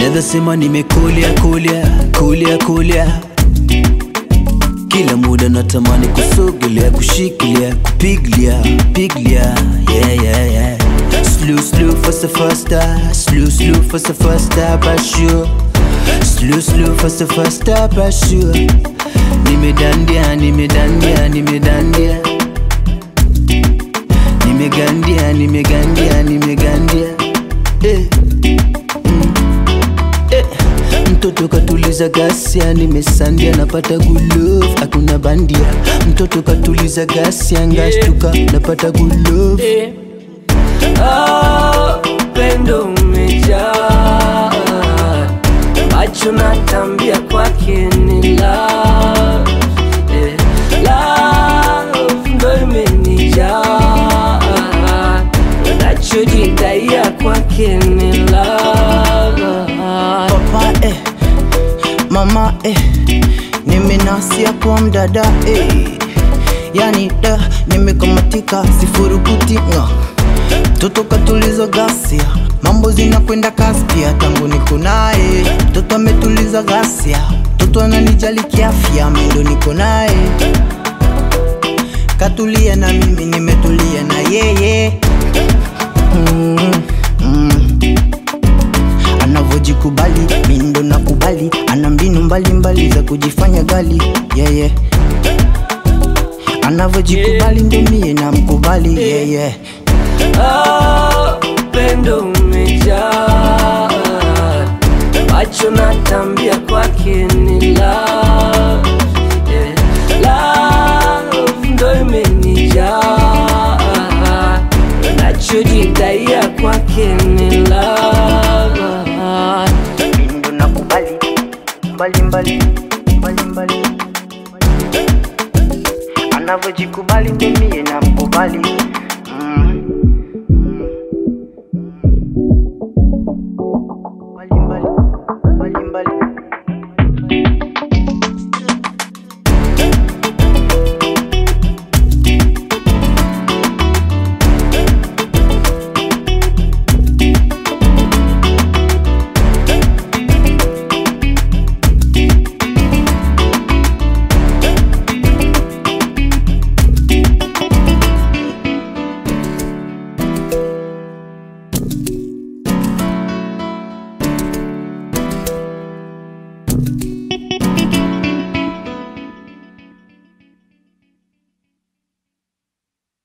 naweza sema nimekulia kulia kulia kulia kila muda natamani kusogelea kushikilia kupiglia piglia yeah, yeah, yeah. Slow, slow, faster, faster Slow, slow, faster, faster But sure Slow, slow, faster, faster But sure Nimedandia, nimedandia, nimedandia Nimegandia, nimegandia, nimegandia eh. mm. eh. Mtoto katuliza gasia, nimesandia napata gulove, hakuna bandia. Mtoto katuliza gasia, ngashtuka napata gulove. Eh. Ah, upendo umejaa macho natambia kwake ni love eh, love ndo imenijaa nachojidaia kwake ni love papa eh, mama eh, nimenasia kwa mdada eh, yani da nimekamatika sifurukuti nga toto katuliza gasia mambo zinakwenda kasi pia tangu niko naye toto ametuliza gasia toto ananijali kiafya mendo niko naye katulia na mimi nimetulia na yeye mm, mm anavyojikubali mindo na kubali ana mbinu mbalimbali za kujifanya gali yeye yeah, yeah. anavyojikubali ndo mie na mkubali yeye yeah, yeah. Ah, upendo umejaa macho natambia kwake ni love yeah. love ndo imenijaa nachojidaia kwake ni love mindo na kubali mbalimbali mbalimbali anavyojikubali ndo mie na mkubali mm. mbalimbali mbalimbali Thank